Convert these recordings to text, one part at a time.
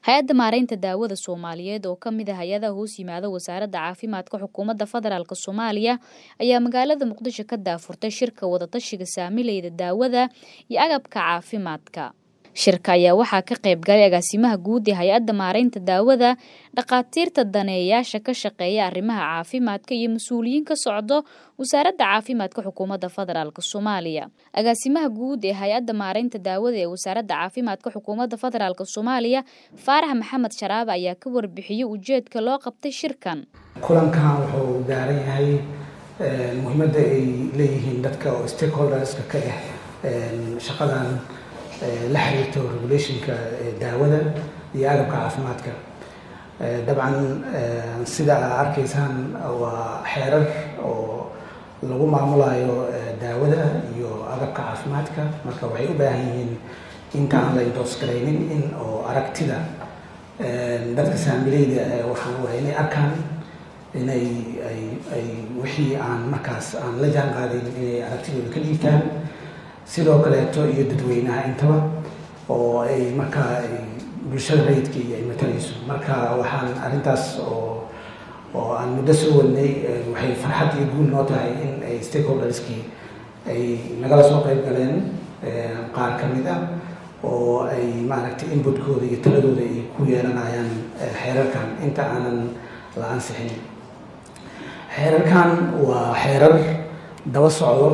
hay-adda maareynta daawada soomaaliyeed oo ka mid ah hay-adaha hoos yimaada wasaaradda caafimaadka xukuumadda federaalk soomaaliya ayaa magaalada muqdisho ka daafurtay shirka wadatashiga saamileyda daawada iyo agabka caafimaadka shirka ayaa waxaa ka qayb galay agaasimaha guud ee hay-adda maareynta daawada dhakhaatiirta daneeyayaasha ka shaqeeya arrimaha caafimaadka iyo mas-uuliyiin ka socdo wasaaradda caafimaadka xukuumadda federaalk soomaaliya agaasimaha guud ee hay-adda maareynta daawada ee wasaaradda caafimaadka xukuumadda federaalk soomaaliya faarax maxamed sharaabe ayaa ka warbixiyey ujeedka loo qabtay shirkan kulankan wuxuu gaaran yahay muhiimadda ay leeyihiin dadka oo stakeholderska ka ah shaqadan la xiriirto regulationka daawada iyo agabka caafimaadka dabcan sida aa arkaysaan waa xeerar oo lagu maamulayo daawada iyo agabka caafimaadka marka waxay u baahan yihiin inta aan la indoos garaynin in oo aragtida dadka saamileyda waxaan waa inay arkaan inay ay ay wixii aan markaas aan la jaan qaadayn inay aragtidooda ka dhiibtaan sidoo kaleeto iyo dadweynaha intaba oo ay markaa ay bulshada rayidka iyo ay matalayso marka waxaan arrintaas oo oo aan muddo soo wadnay waxay farxad iyo guul noo tahay in ay stakeholderskii ay nagala soo qayb galeen qaar ka mid ah oo ay maaragtay inputkooda iyo taladooda ay ku yeelanayaan xeerarkan inta aanan la ansixin xeerarkan waa xeerar daba socdo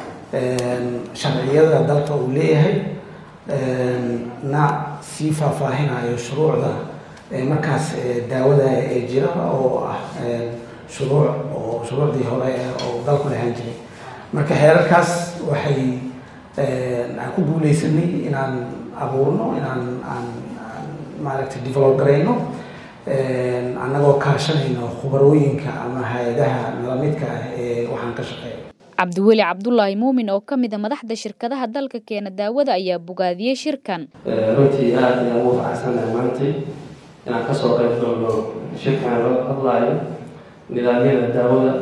sharciyada dalka uu leeyahay na sii faahfaahinayo shuruucda markaas daawada ee jira oo ah shuruuc oo shuruucdii hore oo dalku lahaan jiray marka xeerarkaas waxay aan ku guuleysanay inaan abuurno inaan aan maaragtay develop garayno annagoo kaashanayno khubarooyinka ama hay-adaha nalamidka ah ee waxaan ka shaqeeya cabdiweli cabdulaahi muumin oo ka mid a madaxda shirkadaha dalka keena daawada ayaa bogaadiyey shirkan runtii aad ayaan ugu faraxsanahay maantay inaan kasoo qayb galno shirkan loo hadlaayo nidaamyada daawada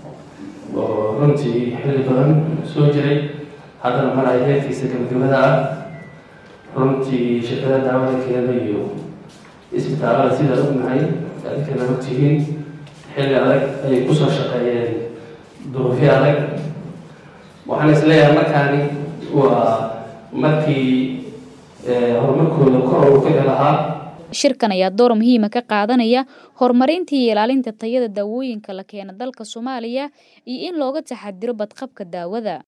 oo runtii xilli badan soo jiray haddana mar ay heerkiisa gabagabada ah runtii shirkadaha daawada keena iyo isbitaalada sidaa ognahay adinkana ogtihiin xilli adag ayay kusoo shaqeeyeen duruufyo adag waxaan isleeyahay markaani waa markii horumarkooda kor uu ka lahaa shirkan ayaa door muhiima ka qaadanaya horumarinta iyo ilaalinta tayada daawooyinka la keena dalka soomaaliya iyo in looga taxadiro badqabka daawada